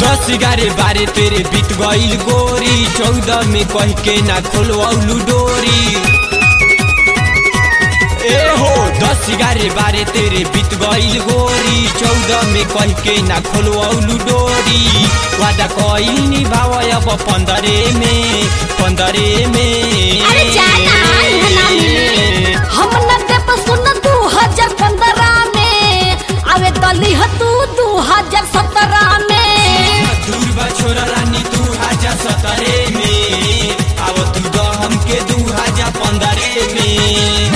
दस ग्यारह बारह तेरे बीत गईल गोरी चौदह में कह के ना खोलवलू डोरी ए हो दस ग्यारह बारह तेरे बीत गईल गोरी चौदह में कह के ना खोलवलू डोरी वादा कईल निभाव अब पंद्रह में पंद्रह में अरे जाना, इहाँ ना मिली। हम न देब सुन दू हजार पंद्रह में आवे दली ह तू दू हजार सत्रह में दूर बा छोरा रानी दू हजार सत्रह में अब तू दो हमके दू हजार पंद्रह में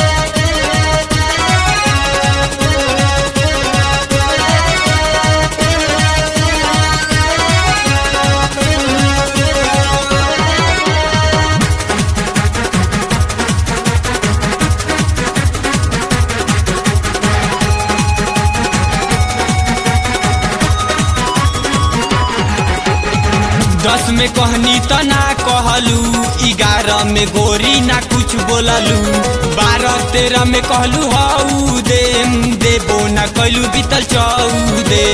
दस में कहनी त ना कहलू ग्यारह में गोरी ना कुछ बोललू बारह तेरह में कहलू हऊ दे देबो ना कहलू बीतल चौदे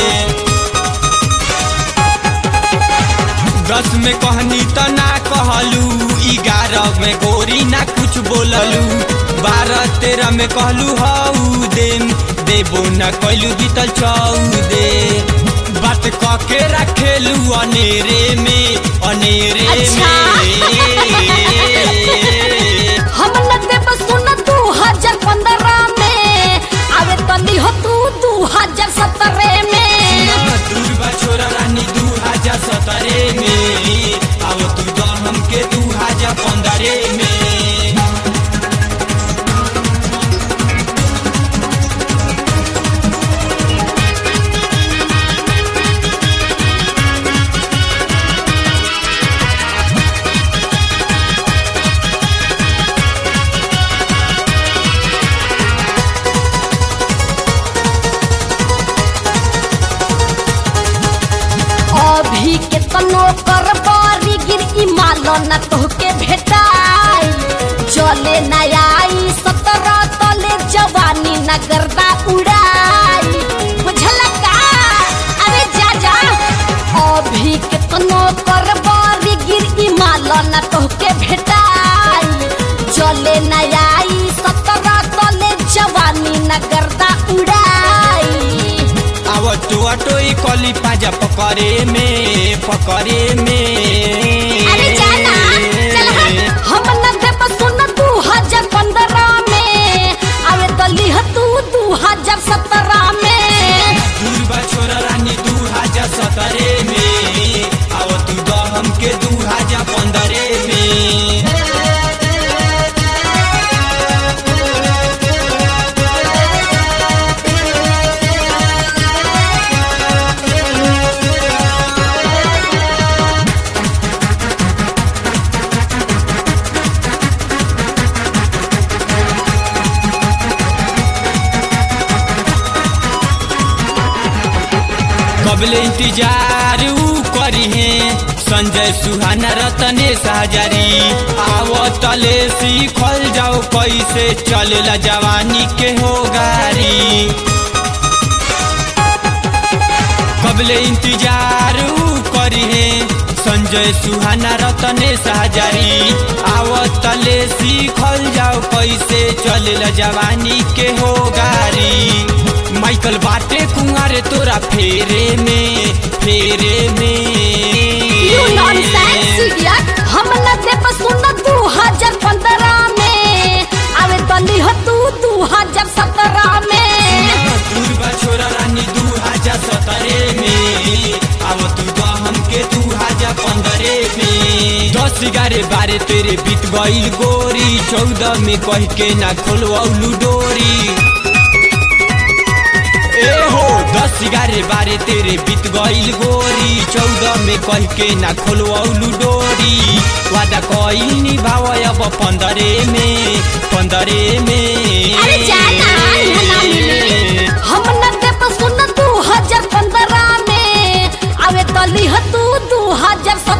दस में कहनी त ना कहलू ग्यारह में गोरी ना कुछ बोललू बारह तेरह में कहलू हऊ दे देबो ना कहलू बीतल चौदे बात क के रखेलू अनेरे में अनेरे अच्छा। में हम न देब सुन दू हजार पंद्रह में आवे दली ह तू दू हजार सत्रह में दूर बा छोरा रानी दू हजार सत्रह में अब तू दो हमके दू हजार पंद्रह में अभी के तनो कर बारी गिर ई मालो न तोहके भेटाई चले न आई सत्रह तले जवानी न गर्दा उड़ाई बुझल का अरे जा जा अभी के तनो कर बारी गिर ई मालो न तोहके भेटाई चले न आई सत्रह तले जवानी न गर्दा उड़ाई अब तो टोई कली पाजा पकड़े में पकड़े में अरे जाना चल हट हम न देब सुन दू हजार पंद्रह में आवे दली ह तू दू हजार सत्रह में दूर बा छोरा रानी दू हजार सत्रह में अब तू दो हमके दू हजार पंद्रह में कबले इंतजार ऊ करी है संजय सुहाना रतनेश हजारी आवतले सीखल जाओ कैसे चलेला जवानी के हो गारी कबले इंतजार ऊ करी है संजय सुहाना रतनेश हजारी आवतले सीखल जाओ कैसे चलेला जवानी के हो गारी माइकल बाटे कुंवारे तोरा फेरे में फेरे यू नॉनसेंस में इडियट हम न देब सुन दू हजार पंद्रह में आवे दली ह तू दू हजार सत्रह में दूर बा छोरा रानी दू हजार सत्रह में अब तू दो हमके दू हजार पंद्रह में दस ग्यारह बारह तेरे बीत गईल गोरी चौदह में कह के ना खोलवलू डोरी ए हो दस ग्यारह बारह तेरे बीत गईल गोरी चौदह में कह के ना खोलवलू डोरी वादा कईल निभाव अब पंद्रह में पंद्रह में अरे जाना इहाँ ना मिली। हम न देब सुन दू हजार पंद्रह में आवे दली ह तू दू हजार